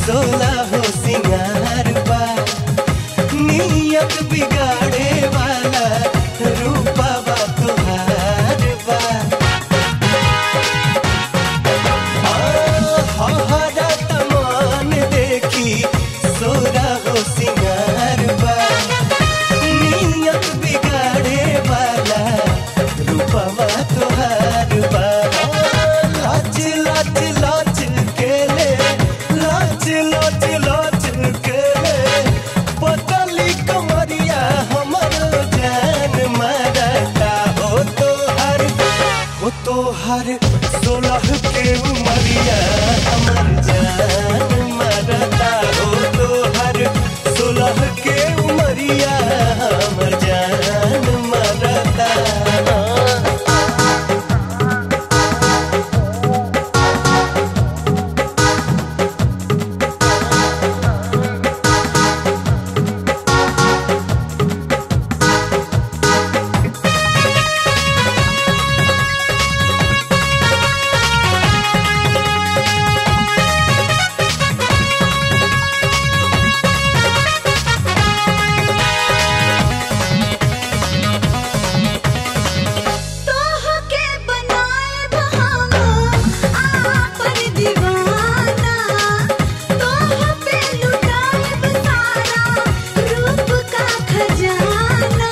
सोला हो सिंगार बा नियत बिगाड़े वाला रूपवा तुहार बा हरा तमान देखी सोरा हो सिंगार बा नियत बिगाड़े वाला रूपवा तुहार बा लाच लाच लाच के ले लाच लाच लाच के ले पतली कमरिया हमर जान मारता हो तो हर हो तो हर सोलह के उमरिया हमर जान मारता हो तो हर सोलह के उमरिया हमर जान मारता तोहके बनाएब हम आपन दीवाना तोह पे लुटाएब सारा रूप का खजाना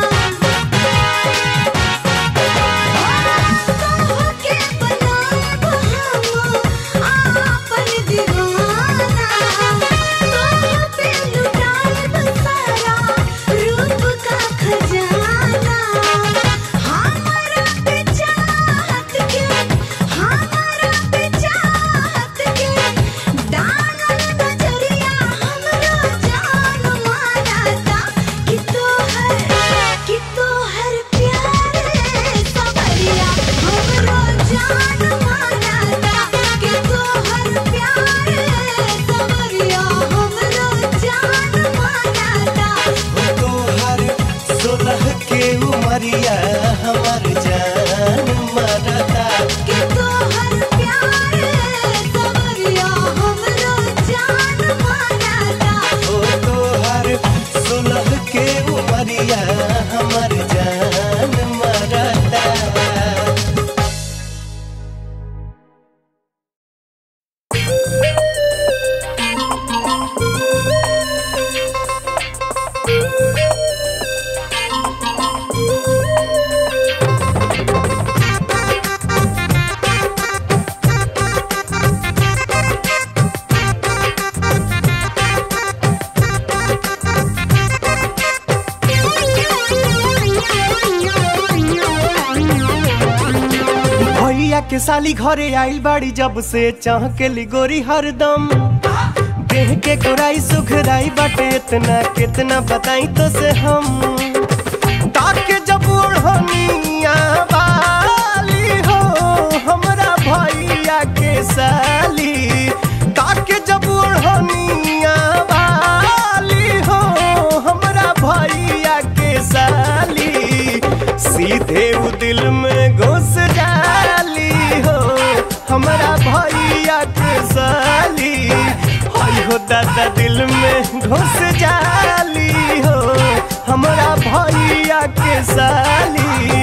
तोहके बनाएब हम आपन दीवाना तोह पे लुटाएब सारा रूप का खजाना हमारा पे चाहत के हमारा पे चाहत के दानल नजरिया हमरो जान मारता कि तोहर कि तोहर प्यार सवरिया हमरो जान मारता कि तोहर प्यार सवरिया हमरो जान मारता तोहर सोलह के उमरिया हमर जान मरता कि तोहर प्यार सवरिया हमरो जान मारता ओ तोहर सोलह के उमरिया हमर जान मरता भैया के साली घरे आइल बाड़ी जब से चाह के ली गोरी हरदम देह के गोराई सुखराई बाटे इतना कितना बताई तो से हम ताके जब ओढ़निया वाली हो हमरा भैया के साली ताके जब ओढ़निया वाली हो हमरा भैया के साली सीधे उ दिल में घुस डाली हो हमरा भैया के साली हई हो दादा दिल में घुस जाली हो हमरा भैया के साली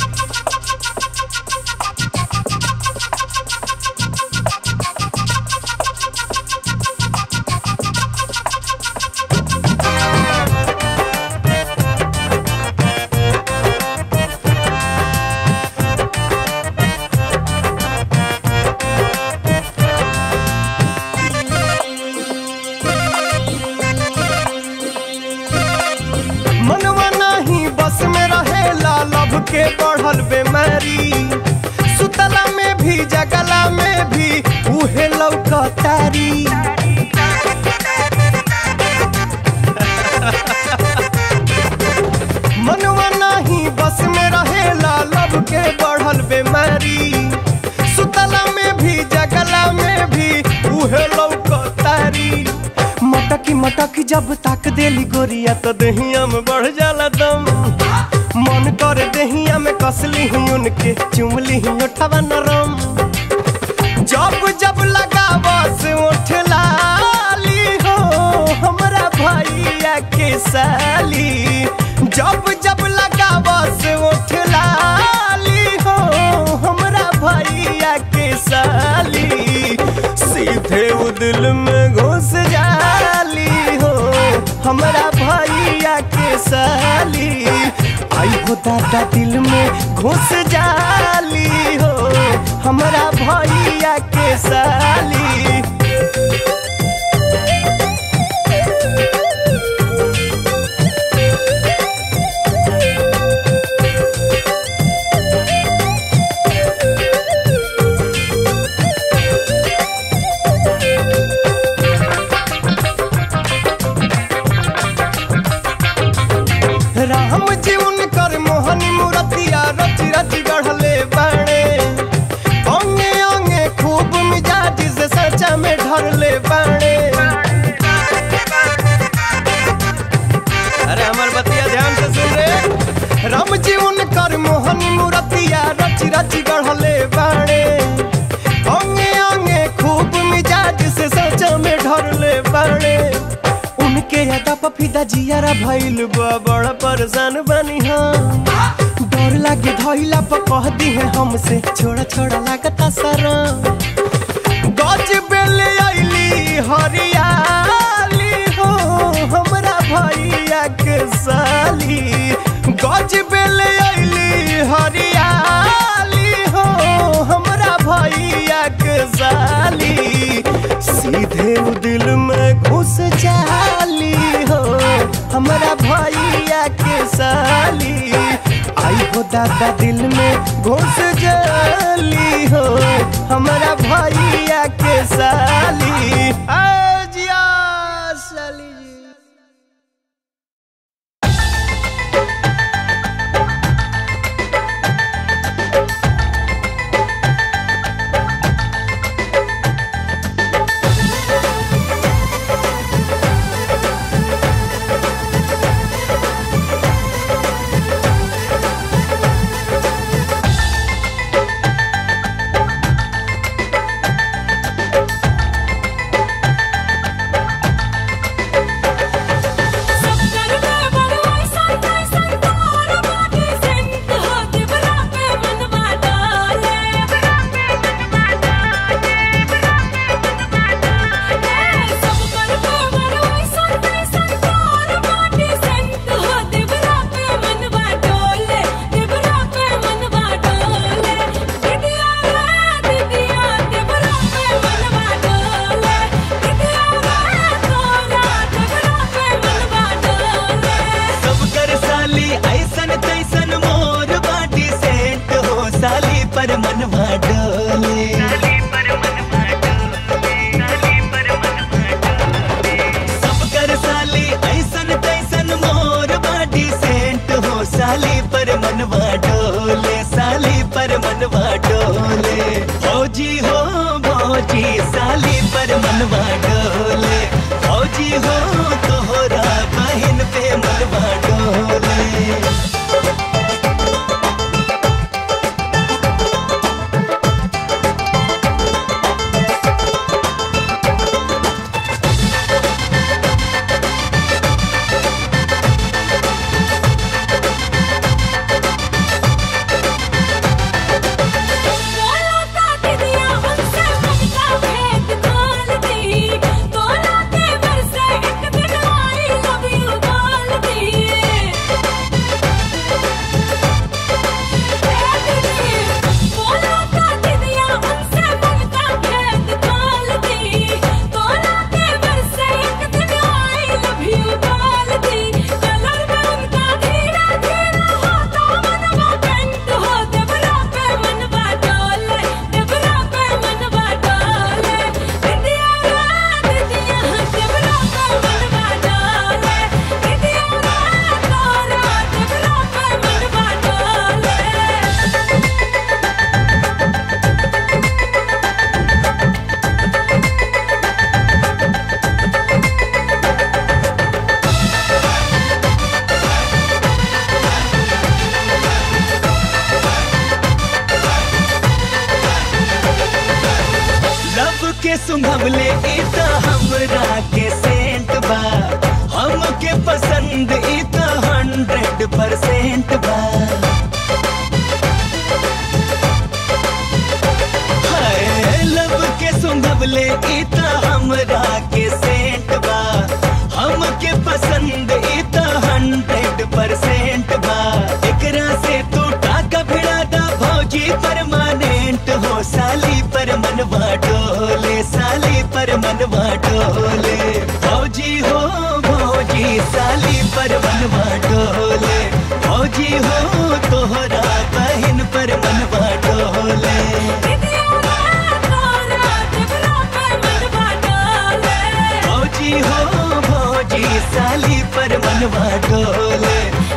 मनवा नहीं बस में रहेला लब के बढ़ल बेमारी सुतला में भी जगला में भी उहे लौकतारी मनवा नहीं बस में रहेला लब के बढ़ल बेमारी सुतला में भी जगला में भी उहे लौकतारी मटकी मटकी जब ताक देली गोरिया तो दहिया में बढ़ जाला दम मन कर दहिया में कसली ही उनके चुमली ही उठवा नरम जब जब लगा बस उठला हमरा भैया के साली आई हो दादा दिल में घुस जाली हो हमरा भैया के साली राम जी उनकर मोहनी मूर्तिया रच रच गढ़ले बाणे अंगे अंगे खूब मिजाज से सचा में ढरले बाणे अरे हमर बतिया ध्यान से सुन रे राम जी उनकर मोहनी मूर्तिया रच रच गढ़ले बाणे अंगे अंगे खूब मिजाज से सचा में ढरले बाणे उनके अदा पफिदा जियारा भइल बा बड़ा परेशान बनी हम डर लागे धइला पर कह दी है हमसे छोड़ा छोड़ा लागता सारा गज बेले आइली हरियाली हो हमरा भैया के साली गज बेले आइली हरियाली हो हमरा भैया के साली सीधे उ दिल में घुस जाली हो हमरा भैया के साली आई हो दादा दिल में घुस जाली हो हमरा भैया के साली आ जिया साली जी सब कर साली ऐसन तैसन मोर बाटी सेंट हो साली पर मनवा डोले सब कर साली ऐसन तैसन मोर बाटी सेंट हो साली पर मनवा डोले साली पर मनवा डोले फौजी हो फौजी साली पर मनवा डोले फौजी हो तोहरा बहन पे मनवा डोले लब के सुंघवले ई त हमरा के सेंट बा हमके पसंद ई त हंड्रेड परसेंट बा हाय लब के सुंघवले ई त हमरा के सेंट बा हमके पसंद परसेंट बा एकरा से तू टाका भिड़ा दा भौजी परमानेंट हो साली पर मनवा डोले साली पर मनवा डोले भौजी हो भौजी साली पर मनवा डोले भौजी हो तोहरा बहन पर मनवा डोले भौजी हो भौजी साली पर मनवा डोले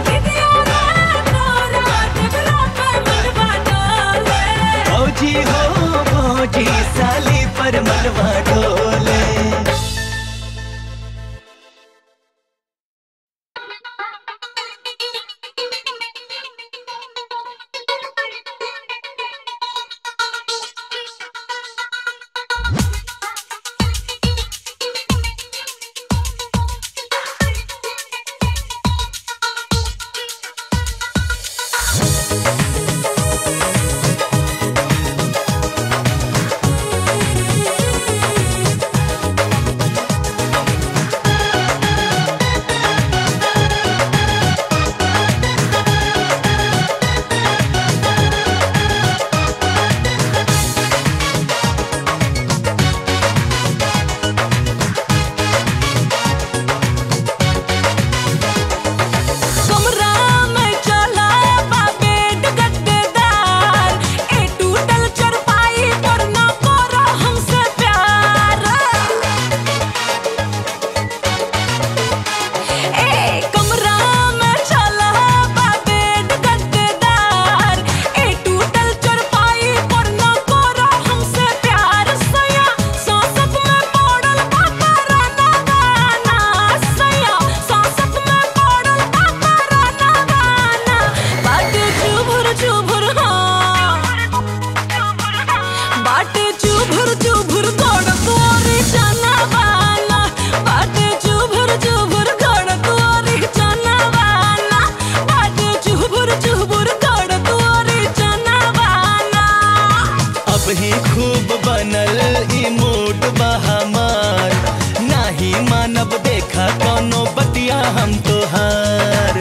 भौजी हो भौजी साली पर मनवा डोले कमरा में चला बेड गद्देदार ए टूटल चरपाई पर न करो हमसे प्यार ए कमरा में चला बेड गद्देदार ए टूटल चरपाई पर न करो हमसे प्यार सया सांसत में पड़ल पापा राना गाना सया सांसत में पड़ल पापा राना गाना बाटे चुभुर चुभुर हाँ बाटे चुभुर चुभुर गोड़ तोरी चना वाला बाटे चुभुर चुभुर गोड़ तोरी चना वाला बाटे चुभुर चुभुर गोड़ तोरी चना वाला अब ही खूब बनल ई मूड बा हमार नाही मानब देखा कोनो बतिया हम तोहार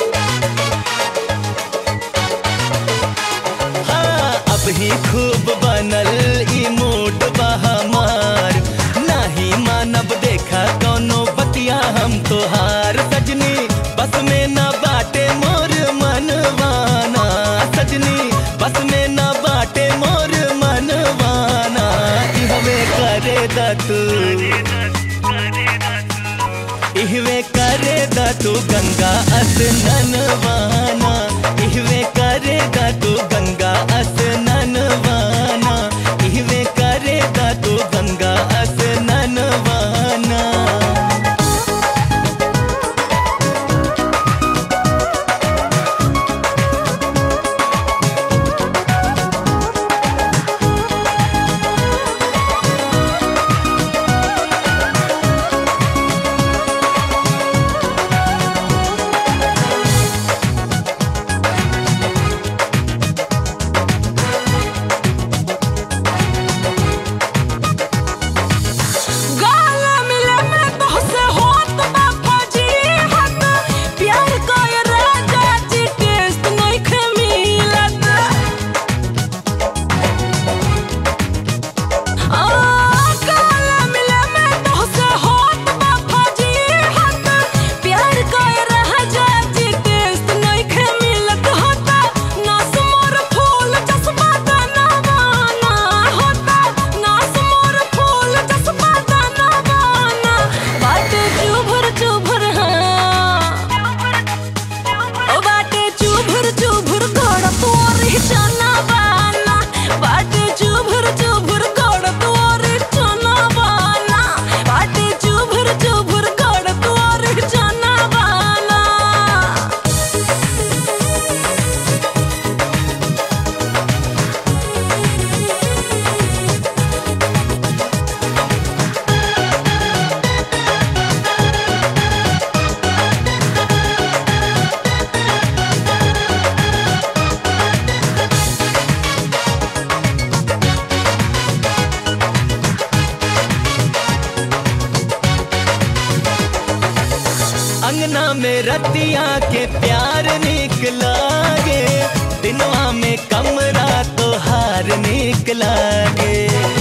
हाँ अब ही खूब बनल ई मूड बा हमार नाही मानब देखा कोनो बतिया हम तोहार सजनी बस में न बाटे मोर मनवाना सजनी बस में न बाटे मोर मनवाना इहवे करे दा तू इहवे करे दा तू गंगा स्नानवाना इहवे करे दा तू गंगा स्नानवाना इहवे करे दा तू गंगा स्नानवाना में रतिया के प्यार निकला गे दिनवा में कमरा तो हार निकला गे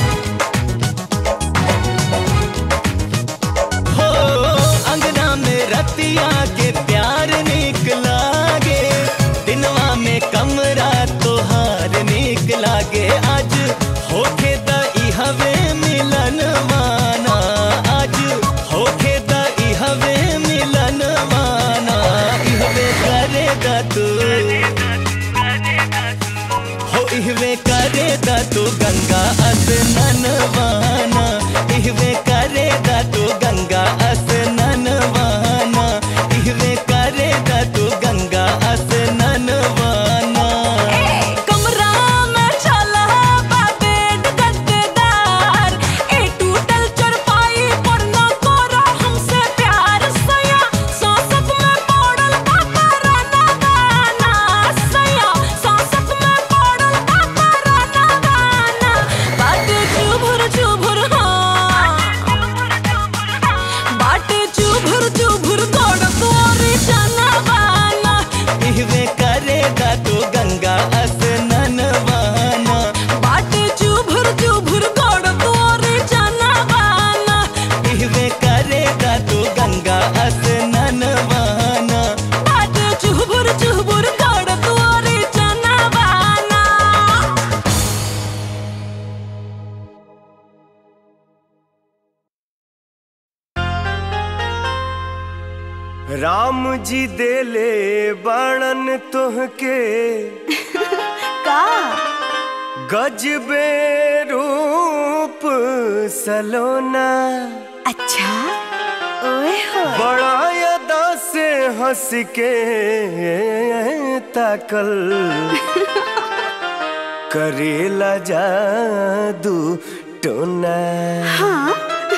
हो अंगना में रतिया के प्यार निकला गे दिनवा में कमरा तो हार निकला गे आज होके दई हवे मिलन माना आज होके दई हवे मिलन माना इहवे करेगा तू हो इहवे करेगा तू गंगा स्नान वाना इहवे करेगा तू गंगा स्नान वाना इहवे करेगा तू गंगा स्नान वाना कमरा में चला बा बेड गद्देदार ए टूटल चरपाई पर न करो हमसे प्यार सया सांसत में पड़ल पापा राना गाना सया सांसत में पड़ल पापा राना गाना बाटे चुभुर चुभुर हाँ बाटे चुभुर चुभुर गोड़ तोरी चना बाना इहवे करेगा तू गंगा स्नान वाना बाटे चुभुर चुभुर गोड़ तोरी चना बाना इहवे करेगा तू गंगा स्नान वाना बाटे चुभुर चुभुर गोड़ तोरी चना बाना राम जी देले बाणन तुहके का गजबे रूप सलोना अच्छा ओए हो बड़ा अदा से हंस के ताकल करेला जादू टोना हाँ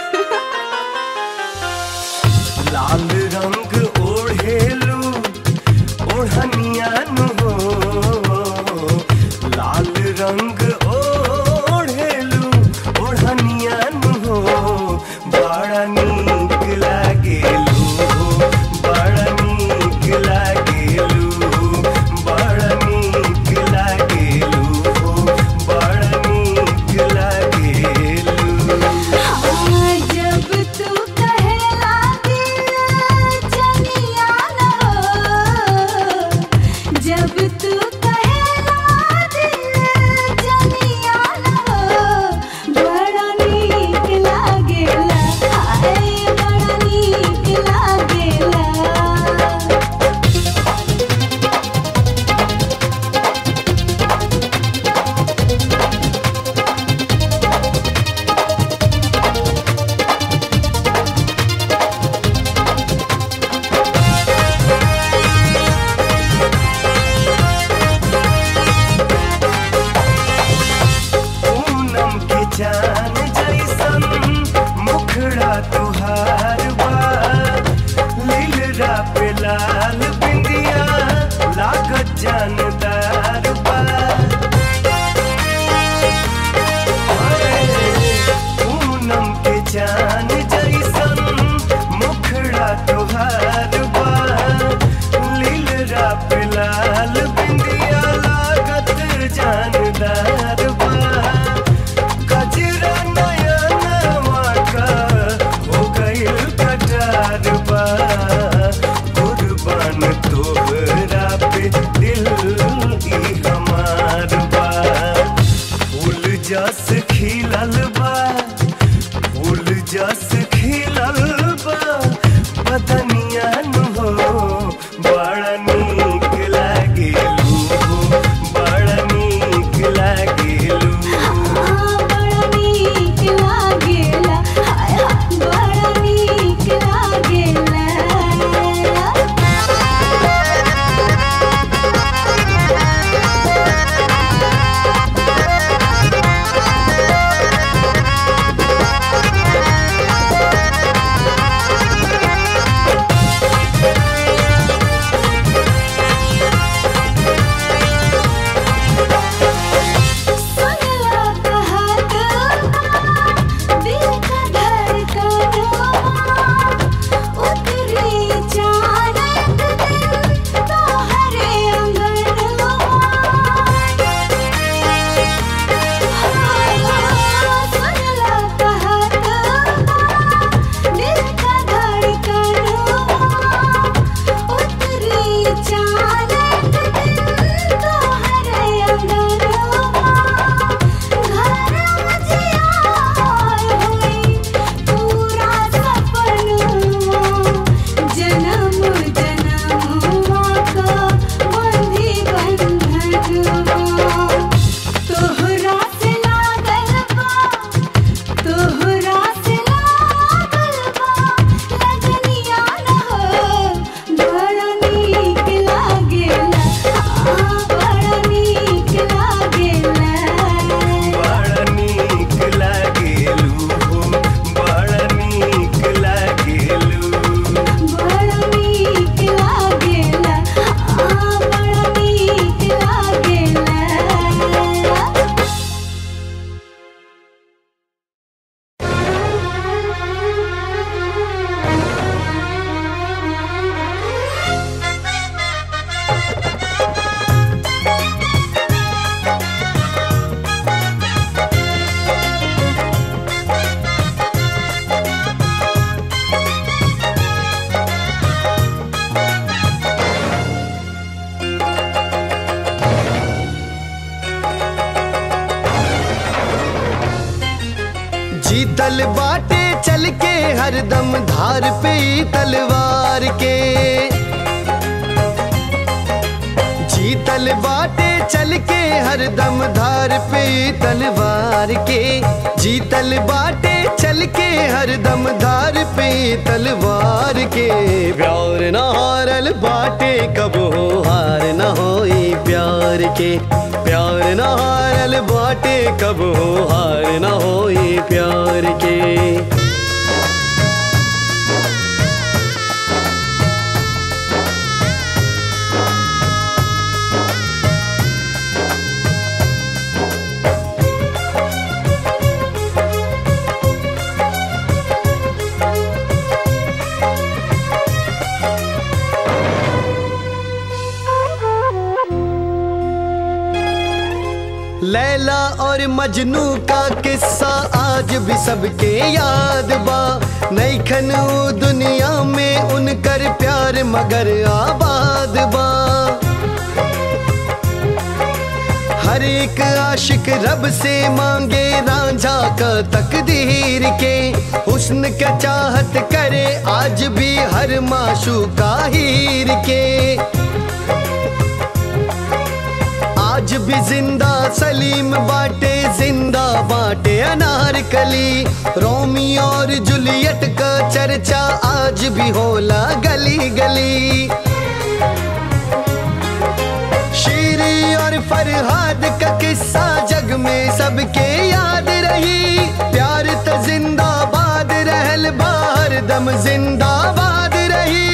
लाल रंग ओढ़ेलू ओढ़निया नु हो लाल रंग ओढ़ेलू ओढ़निया नु हो बड़ा नीक लागेलू बड़ा नीक लागेलू बड़ा नीक लागेलू बड़ा नीक लागेलू हाँ, जब तू कहेला दिल जनिया न हो जब तू कहेला दिल जनिया न हो बड़ा नीक लागेला हाय बड़ा नीक लागेला पूनम के चान जैसन मुखड़ा तुहार बा लीलरा पे लाल बिंदिया लागत जानदार बा पूनम के चान जैसन मुखड़ा तुहार बा लीलरा पे लाल बिंदिया लागत जानदार बा गजरा नया नवा का हो गइल कटार बा कुर्बान हरदम धार पे ई तलवार के जीतल बाटे चल के हरदम धार पे ई तलवार के जीतल बाटे चल के हरदम धार पे ई तलवार के प्यार न हारल बाटे कब हो हार न होई प्यार के प्यार न हारल बाटे कब हो हार न होई प्यार के लैला और मजनू का किस्सा आज भी सबके याद बा नईखन ऊ दुनिया में उनकर प्यार मगर आबाद बा हर एक आशिक रब से मांगे रांझा का तकदीर के हुस्न का चाहत करे आज भी हर माशू का हीर के आज भी जिंदा सलीम बाटे जिंदा बाटे अनारकली रोमी और जूलियट का चर्चा आज भी होला गली गली शीरी और फरहाद का किस्सा जग में सबके याद रही प्यार तो जिंदाबाद रहल बार दम जिंदाबाद रही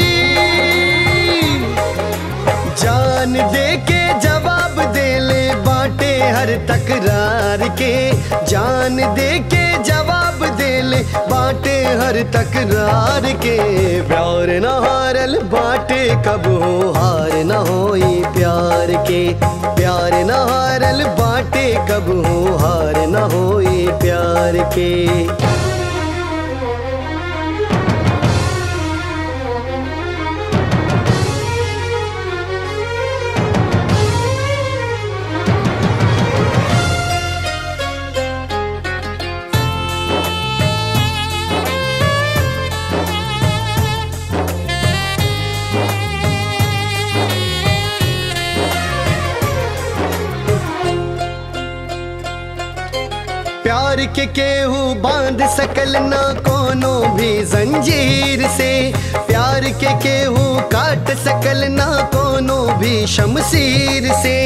जान दे के जवाब दे ले बाटे हर तकरार के जान दे के जवाब दे ले बाटे हर तकरार के प्यार न हारल बाटे कब हो हार न होई प्यार के प्यार न हारल बाटे कब हो हार न होई प्यार के प्यार के केहू बांध सकल ना कोनो भी जंजीर से प्यार के केहू काट सकल ना कोनो भी शमशीर से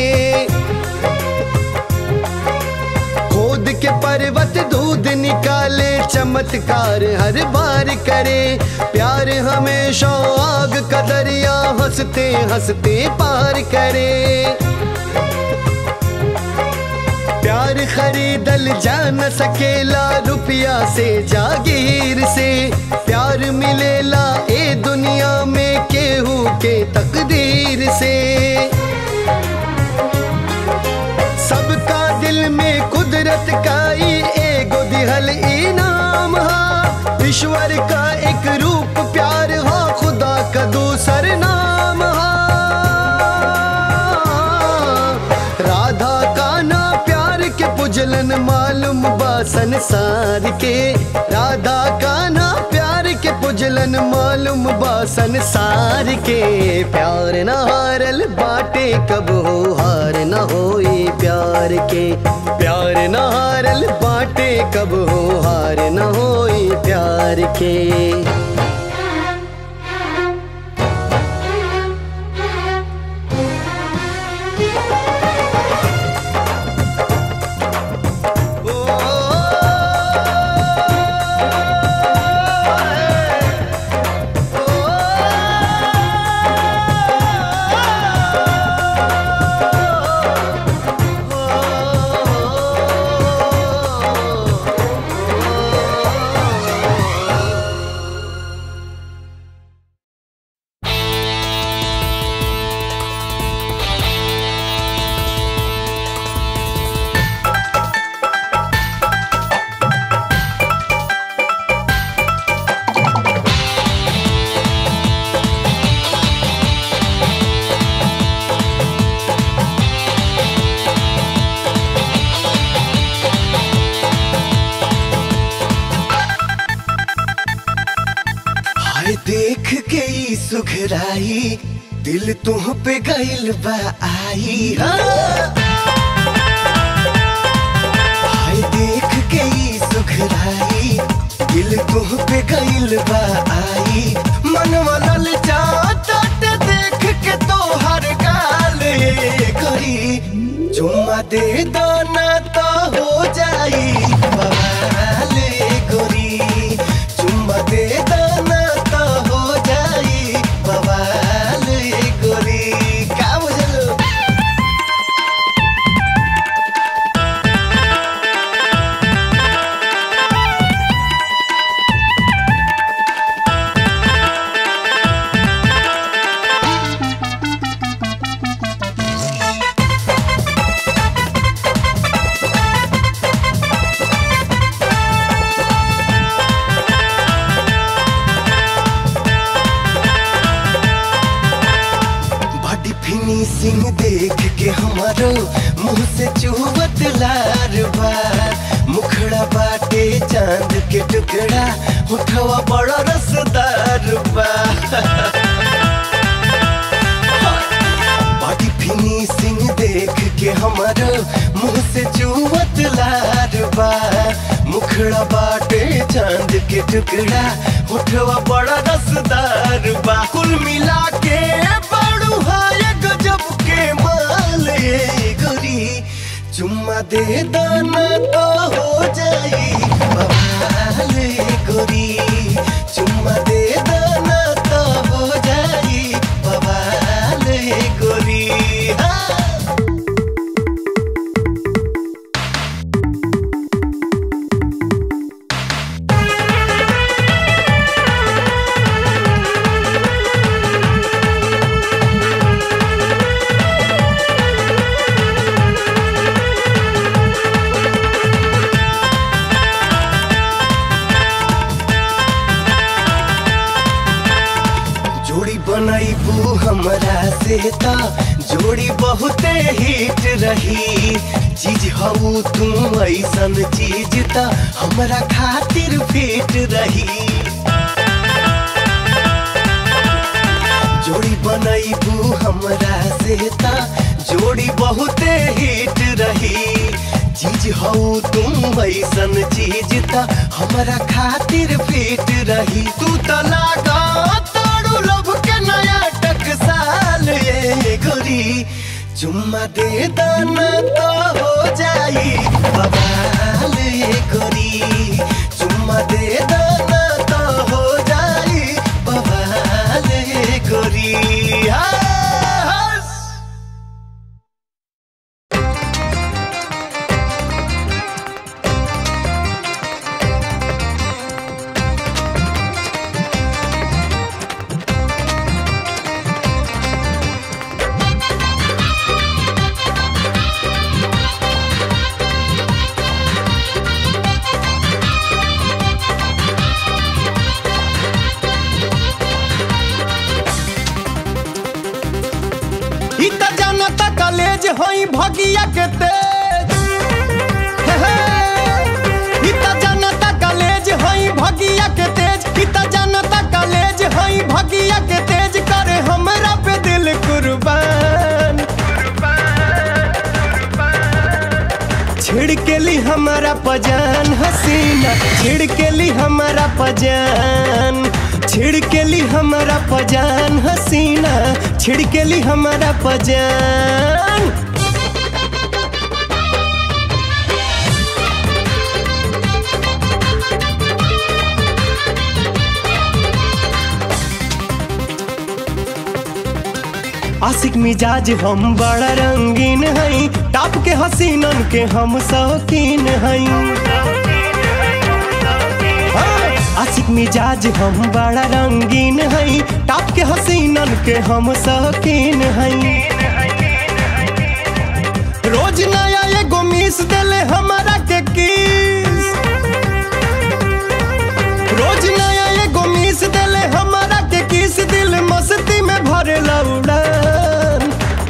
खोद के पर्वत दूध निकाले चमत्कार हर बार करे प्यार हमेशा आग का दरिया हंसते हंसते पार करे प्यार खरीदल जा न सकेला रुपया से जागीर से प्यार मिलेला ए दुनिया में केहू के तकदीर से सबका दिल में कुदरत का ही एगो दिहल इनाम हा ईश्वर का एक रूप प्यार हा खुदा का दूसर नाम हा राधा का ना प्यार के पुजलन मालूम बा संसार के राधा का ना प्यार के पुजलन मालूम बा संसार के प्यार न हारल बाटे कब हो हार न होई प्यार के प्यार न हारल बाटे कब हो हार न होई प्यार के जाई दिल तुह पे गइल बा आई हाँ। हाय देख के ई सुखराई दिल तुह पे गइल बा आई मनवा ललचाता ते देख के तोहर गाल ये करी चुम्मा दे दाना तो हो जाई बवाल ये गोरी चुम्मा दे दाना तो हो जाई बवाल ये गोरी का बुझलो बॉडी फिनिशिंग देख के हमारो मुंह से चुहबत लार बार मुखड़ा बाटे चांद के टुकड़ा उठवा बड़ा रसदार बा बॉडी फिनिशिंग देख के हमारो मुंह से चुहबत लार बा मुखड़ा बाटे चांद के टुकड़ा उठवा बड़ा रसदार बा कुल मिला के बड़ू हाय गजब के माल ये गोरी चुम्मा दे दाना तो हो जाई बवाल ये गोरी चुम्मा दे दाना तो हो जाई बवाल ये गोरी हाँ जोड़ी बनाईबू हमरा से ता जोड़ी बहुते हिट रही चीज हऊ तू ऐसन चीज ता हमरा खातिर फिट रही जोड़ी बनाईबू हमरा से ता जोड़ी बहुते हिट रही चीज हऊ तुम ऐसन चीज ता हमरा खातिर फिट रही तू त लागा तारू लब के नया टकसाल ये गोरी चुम्मा दे दाना तो हो जाई बवाल ये गोरी चुम्मा दे दाना तो हो जाई बवाल ये गोरी हंस। ई त जनता कॉलेज होई भगिया के तेज हे हे। ई त जनता कॉलेज होई भगिया के तेज ई त जनता कॉलेज होई भगिया के तेज करे हमरा पे दिल कुर्बान छिड़ के ली हमारा पजान हसीना छिड़ के ली हमारा पजान छिड़ के ली हमारा पजान हसीना छिड़ के ली हमारा पजान आशिक मिजाज हम बड़ा रंगीन हई टाप के हसीनन के हम शौकीन हई हाँ, आशिक मिजाज हम बड़ा रंगीन हई टाप के हसीनन के हम शौकीन हई रोज नया एगो मिस देले हमारा के किस रोज नया एगो मिस देले हमारा के किस दिल मस्ती में भरेला उड़ान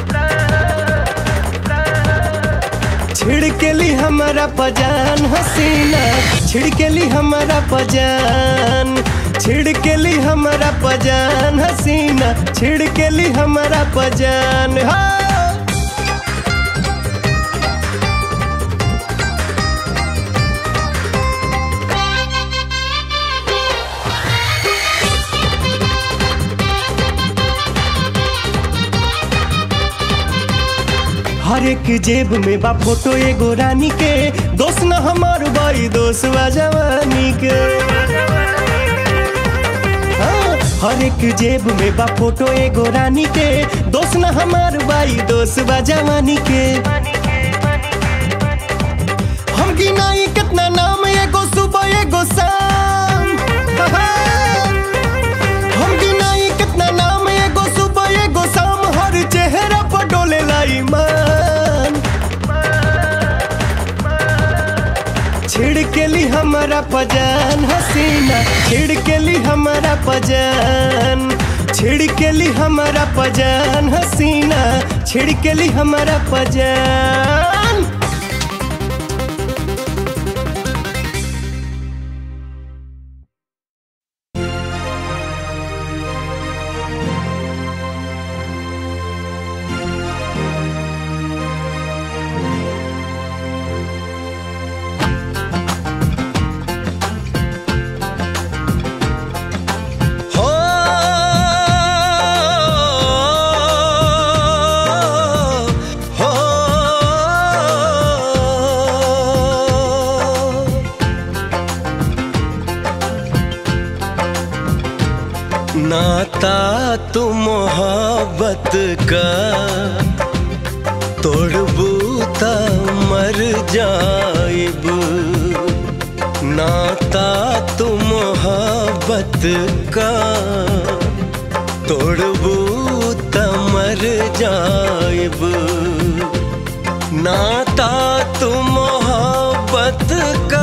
छिड़केली हमारा पजान हसीना छिड़केली हमारा पजान छिड़केली हमारा पजान हसीना छिड़केली हमारा पजान हाँ हर एक जेब में बा फोटो एगो रानी के दोस्त न हमार बाई दोस्त बा जवानी के हाँ, हर एक जेब में बा फोटो एगो रानी के दोस्त न हमार बाई दोस्त बा जवानी के हम गिनाई कितना नाम एगो सुबह एगो शाम हाँ, हम गिनाई कितना नाम एगो सुबह एगो शाम हर चेहरा पर डोले ईमान छिड़केली हमारा पजान हसीना छिड़केली हमारा पजान छिड़केली हमारा पजान हसीना छिड़केली हमारा पजान हो हो नाता तू मोहब्बत का तोड़बू त मर जाइब नाता तू मोहब्बत का तोड़बू त मर जाइब नाता तू मोहब्बत का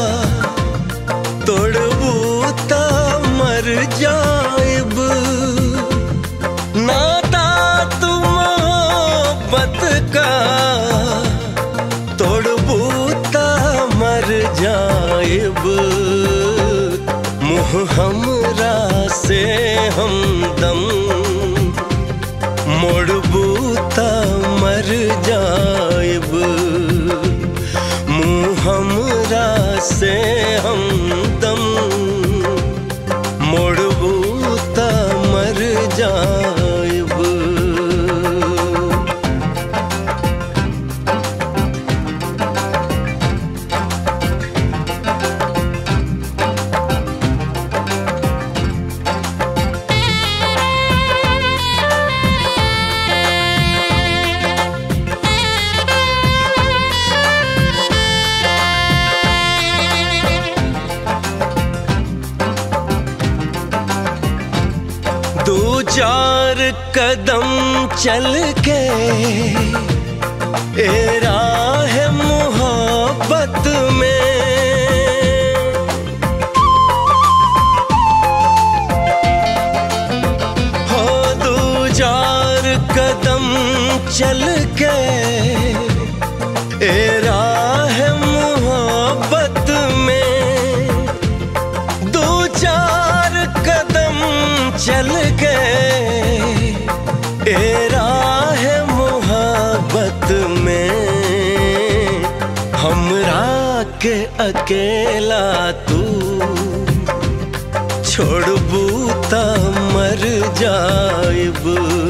तोड़बू त मर जाइब नाता तू मोहब्बत का तोड़बू त मर जाइब मुँह हमरा से हमदम मोड़बू त मर जाइब मुँह हमरा से हमदम मोड़बू त मर जाइब दो चार कदम चल के ए राह मोहब्बत में हो दो चार कदम चल के ए राह मोहब्बत में दो चार कदम चल गए ए राह मोहब्बत में हमरा के अकेला तू छोड़बू त मर जाइब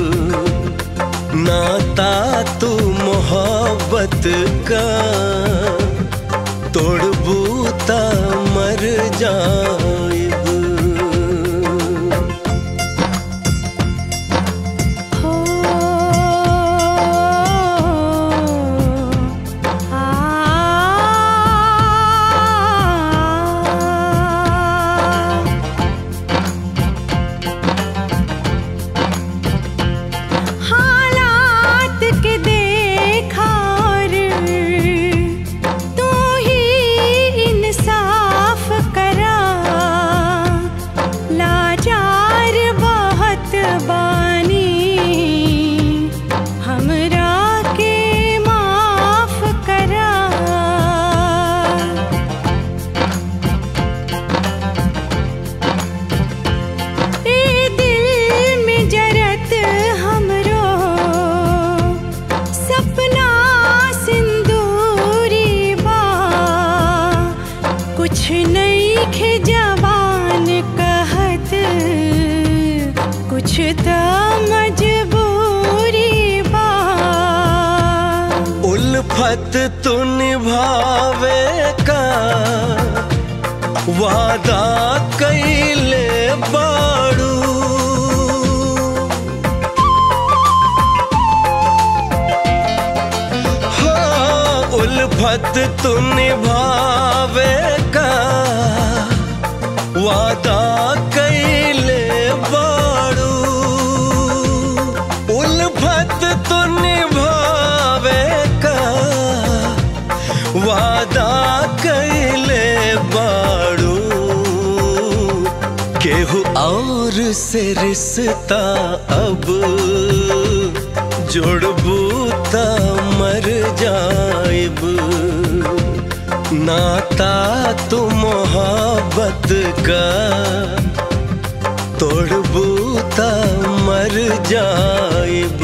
नाता तू मोहब्बत का तोड़बू त मर जाइब हो आ उल्फत तू निभावे का वादा कैले बाड़ू हाँ उल्फत तू निभावे का वादा कैले बाड़ू उल्फत तू निभावे का वादा कैले बाड़ू केहू और से रिश्ता अब जोड़बू त मर जाइब नाता तू मोहब्बत का तोड़बू त मर जाइब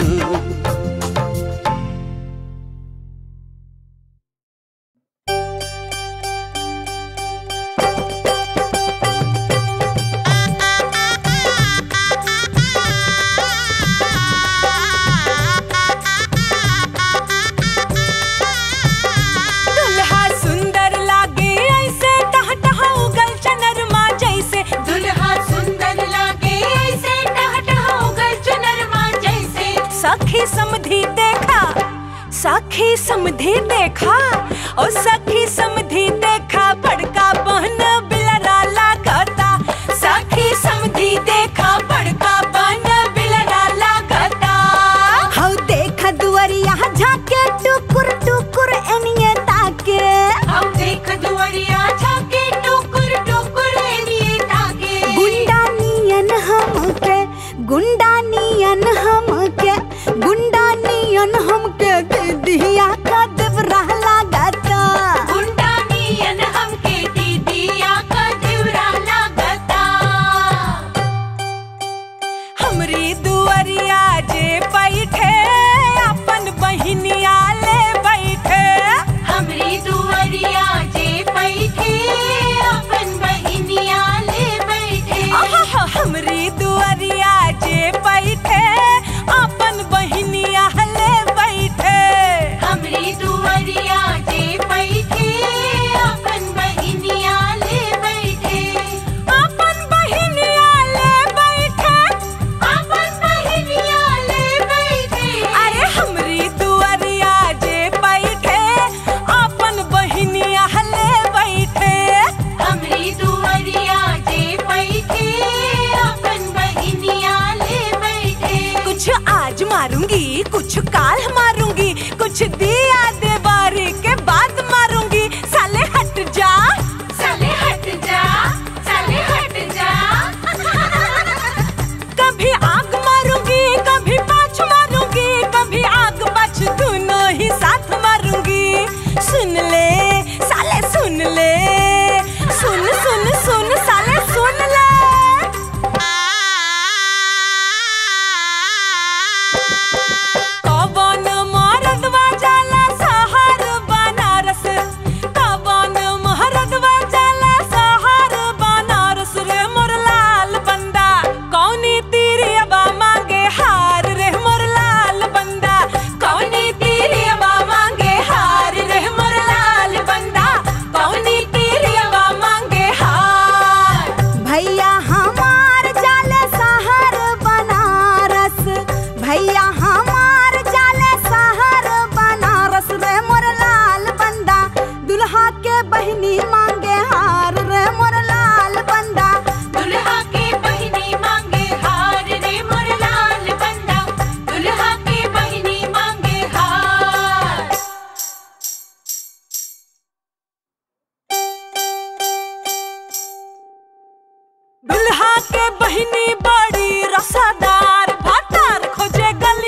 दुल्हा सुंदर लागे ऐसे टह टह उगल चनरमा जैसे दुल्हा सुंदर लागे ऐसे टह टह उगल चुनरमा जैसे सखी समधी देखा सखी समधी देखा ओ सखी समधी देखा बड़का बहन बिलरा लागता सखी समधी देखा बड़का बहन बिलरा लागता हौ देखा दुआरिया झाके टुकुर टुकुर एनिए ताके हम देख दुआरिया झाके टुकुर टुकुर एनिए ताके गुंडा नियन हमके गुंडा नियन हमके गुंडा नियन हमके दिया का देवरा लागता गुंडा नियन हमके दीदिया का दिवरा लागता हमरी दुआरिया जे बैठे अपन बहिनिया ले बैठे हमरी दुआरिया जे बैठे अपन बहिनिया ले बैठे आहा, हमरी दुआरिया जे बैठे अपन बहिनिया ले बैठे हमरी दुआरिया जे बैठे अपन बहिनिया ले बैठे अपन बहिनिया ले बैठे अपन बहिनिया ले बैठे अरे हमरी दुआरिया जे बैठे अपन बहिनिया ले बैठे हमरी दुआरिया जे बैठे अपन बहिनिया ले बैठे कुछ आज मारूंगी कुछ काल मारूंगी कुछ दिया देवारी के बाद मारूंगी साले हट जा साले हट जा साले हट जा कभी आग मारूंगी कभी पाछ मारूंगी कभी आग पाछ दोनों ही साथ मारूंगी सुन ले साले सुन ले सुन सुन सुन साले सुन ले कवन मरदवा जाला सहार बनारस कवन मरदवा जाला सहार बनारस रे मोर लाल बंदा कौनी तीरियबा मांगे हार रे मोर लाल बंदा कौनी तीरियबा मांगे हार रे मोर लाल बंदा कौनी तीरियबा मांगे हार भैया हमार जाले शहर बनारस भैया हमार जाले शहर बनारस रे मोर लाल बंदा दुल्हा के बहिनी मांगे हार रे मोर लाल बंदा दुल्हा के बहिनी मांगे हार रे मोर लाल बंदा दुल्हा के बहिनी मांगे हार दुल्हा के बहिनी बड़ी रसादार भातार खोजे गली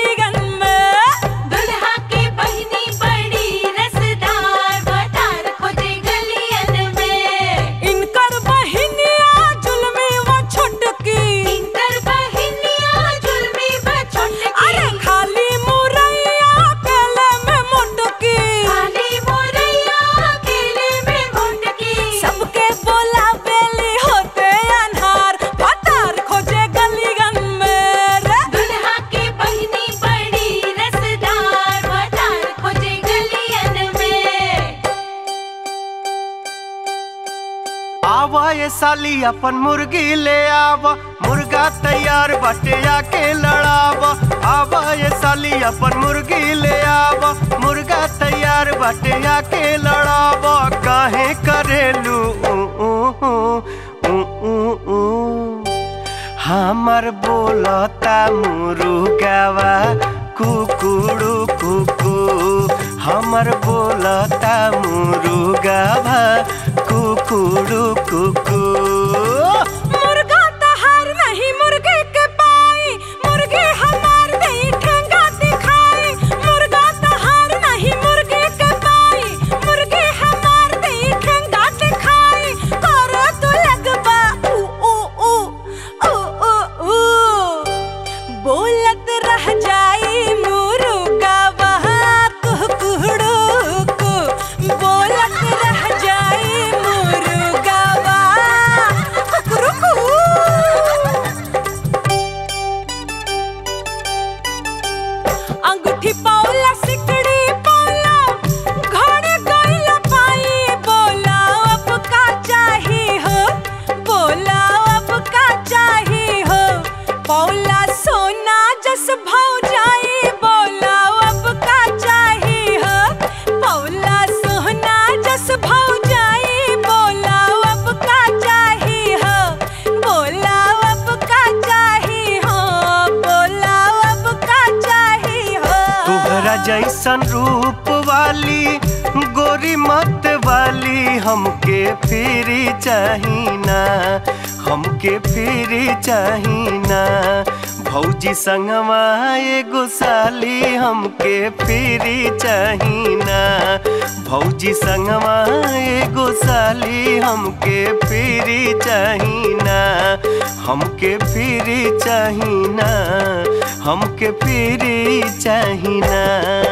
आवा ये साली अपन मुर्गी ले आवा मुर्गा तैयार बाटे आके लड़ावा आवा ये साली अपन मुर्गी ले आवा मुर्गा तैयार बाटे आके लड़ावा काहे करेलू ऊ, ऊ, ऊ, ऊ, ऊ, ऊ। हमर बोलता मुरुगावा कुकुड़ू कुकू हमर बोलता मुरुगावा कुकुड़ू कुकू मुर्गा तहार नहीं मुर्गे के पाई मुर्गे हमार नहीं ठेंगा दिखाई मुर्गा तहार नहीं मुर्गे के पाई मुर्गे हमार नहीं ठेंगा दिखाई करो तो लगबा ऊ ऊ ऊ ऊ ऊ ऊ बोलत रह जाई मुर्गा वहाँ कुकुड़ू को बोलत रह जाई मुर्गा वहाँ कुकुरुकू अंगूठी पाउला सिकड़ी पाउला घोड़े गइला पाई बोला अब का चाही हो बोला अब का चाही हो पाउला सोना जस भाव जाई बोला अब का चाही हो पाउला सोना जस भाव जाई बोला अब का चाही हो बोला अब का चाही हो बोला अब का चाही हो तोहरा जैसन रूप वाली गोरी मत वाली हमके फिरी चाहिना हमके फिरी चाहिना भौजी संगवा एगो साली हमके फिरी चाहिना भौजी संगवा एगो साली हमके फिरी चाहिना हमके फिरी चाहिना हमके फिरी चाहिना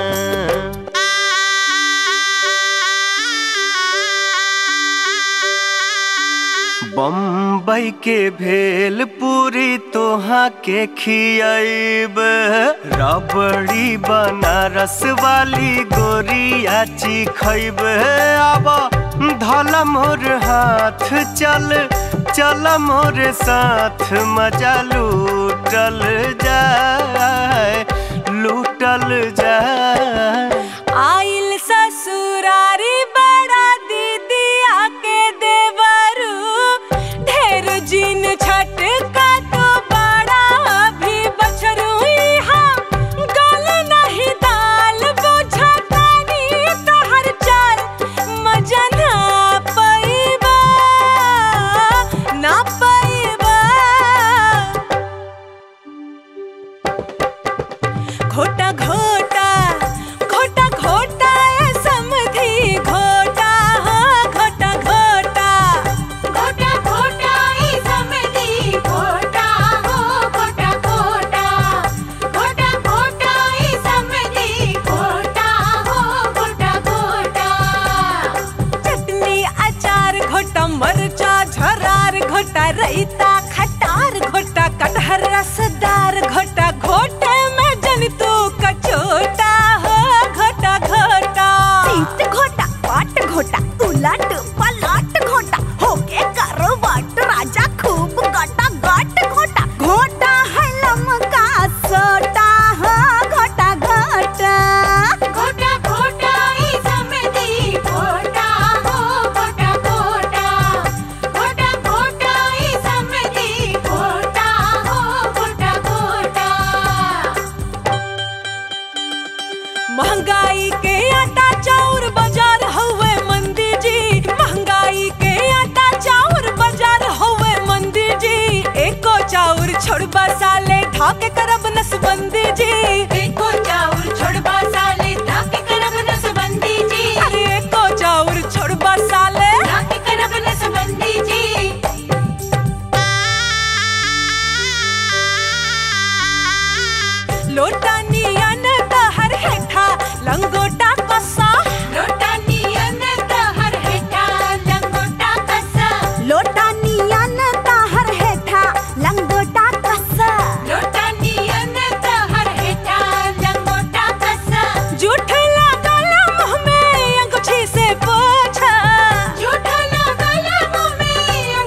बम्बई के भेल पूरी तोहा के खियाब रबड़ी बनारस वाली गोरिया खैब आब धल मोर हाथ चल चल मोर साथ मजा लूटल जाए लूटल जाए आइल ससुरारी बड़ा दीदी आके देवरू ढेर जिन छटका तो बड़ा भी बछरू यहाँ गल नहीं दाल बुझतानी तहर चाल मजा ना पैबा ना पैबा घोटा घोटा घोटा घोटा ए समधी घोटा हाँ घोटा घोटा घोटा घोटा ई समधी घोटा हो घोटा घोटा घोटा घोटा ई समधी घोटा हो घोटा घोटा चटनी अचार घोटा मरचा झरार घोटा रैता खटार घोटा कटहर रसदार घोटा घोटे में जन तू कचोटा हो घोटा घोटा सीट घोटा पाट घोटा उलट पलट घोटा होके करो वाट राजा खूब गटा गट घोटा घोटा है लमका सोटा हो घोटा घोटा घोटा घोटा ई समधी घोटा हो घोटा घोटा घोटा घोटा ई समधी घोटा हो घोटा घोटा महंगाई के आटा चाउर बाजार हवे मंदी जी महंगाई के आटा चाउर बाजार हवे मंदी जी एको चाउर छोड़बा साले ढाके करब नसबंदी जी एको चाउर छोड़बा साले धाके करब नसबंदी जी अरे एको चाउर छोड़बा साले धाके करब नसबंदी जी लोटा नियन तहर हेठा लंगोटा कसा लोटा नियन तहर हेठा लंगोटा कसा लोटा नियन ताहर हेठा लंगोटा कसा लोटा नियन तहर हेठा लंगोटा कसा जूठ लागल मुंह में अंगूठी से पोछा झूठा लागल मुँह में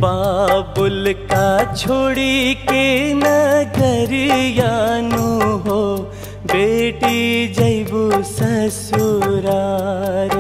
बाबुल का छोड़ी के नगरियानु हो बेटी जैबू ससुरार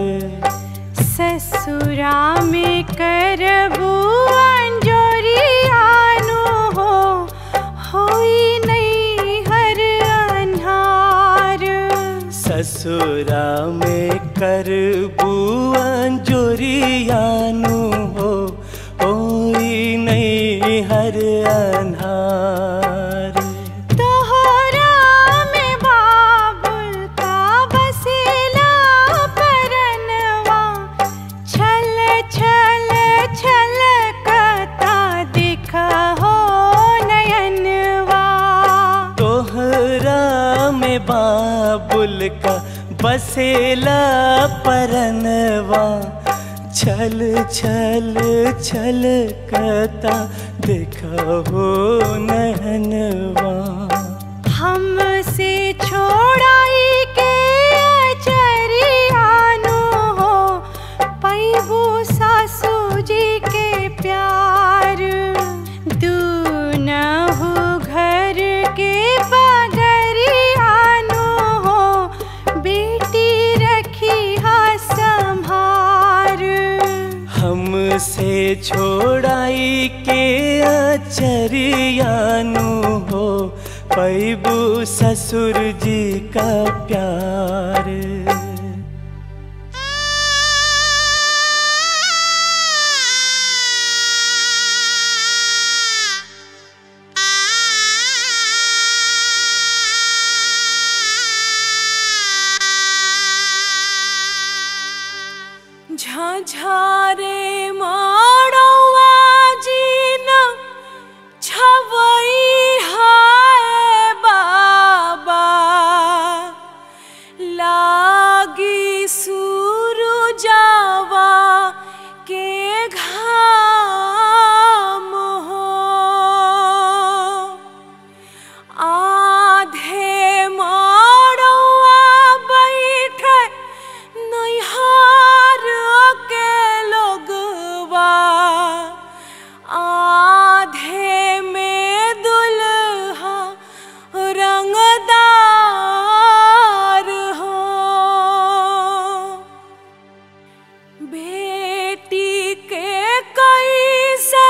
ससुरा में करबू अंजोरियानो हो होई नहीं हर अन्हार ससुरा में करबू अंजोरियानु हो ओई नहीं हर अन्हार तोहरा में बाबुल का बसेला परनवा छल छल छल कता दिख हो नयनवा तोहरा में बाबुल का बसेला परनवा छल छल छल कता देखा हो नहनवा हमसे छोड़ाई के अचरियानो हो पैबू सासू जी के प्यार दूनहु घर के बगरियानो हो बेटी रखी हा संभार हमसे छोड़ाई के अचरियानु हो पैबू ससुर जी का प्यार झाझारे माड़वा जीन छवई हाय बाबा लागी सूरजावा के घाम हो आधे माड़वा बैठे नैहार के लोगवा आधे में दुल्हा रंगदार हो बेटी के कैसे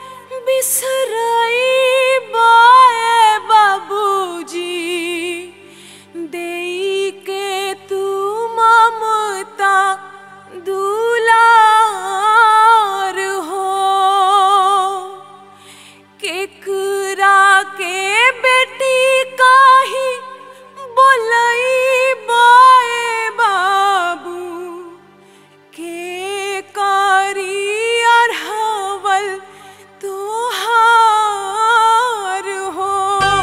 बिसरई बाए बाबूजी देई के तू ममता दुलार हो केकरा के बेटी काही बोलई बाए बाबू के कारी अरहवल तोहार हो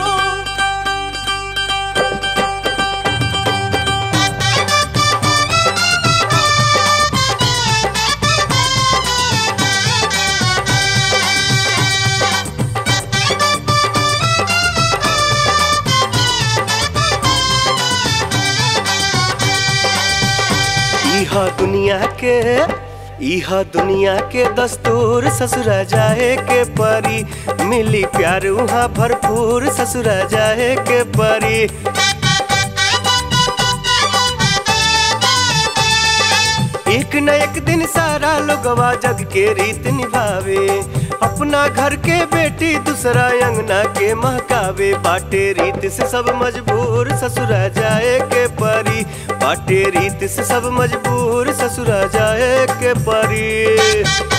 इहा दुनिया के इहा दुनिया के दस्तूर ससुरा जाए के परी मिली प्यार उहाँ भरपूर ससुरा जाए के परी एक न एक दिन सारा लोगवा जग के रीत निभावे अपना घर के बेटी दूसरा अंगना के महकावे बाटे रीत से सब मजबूर ससुरा जाए के परी बाटे रीत से सब मजबूर ससुरा जाए के परी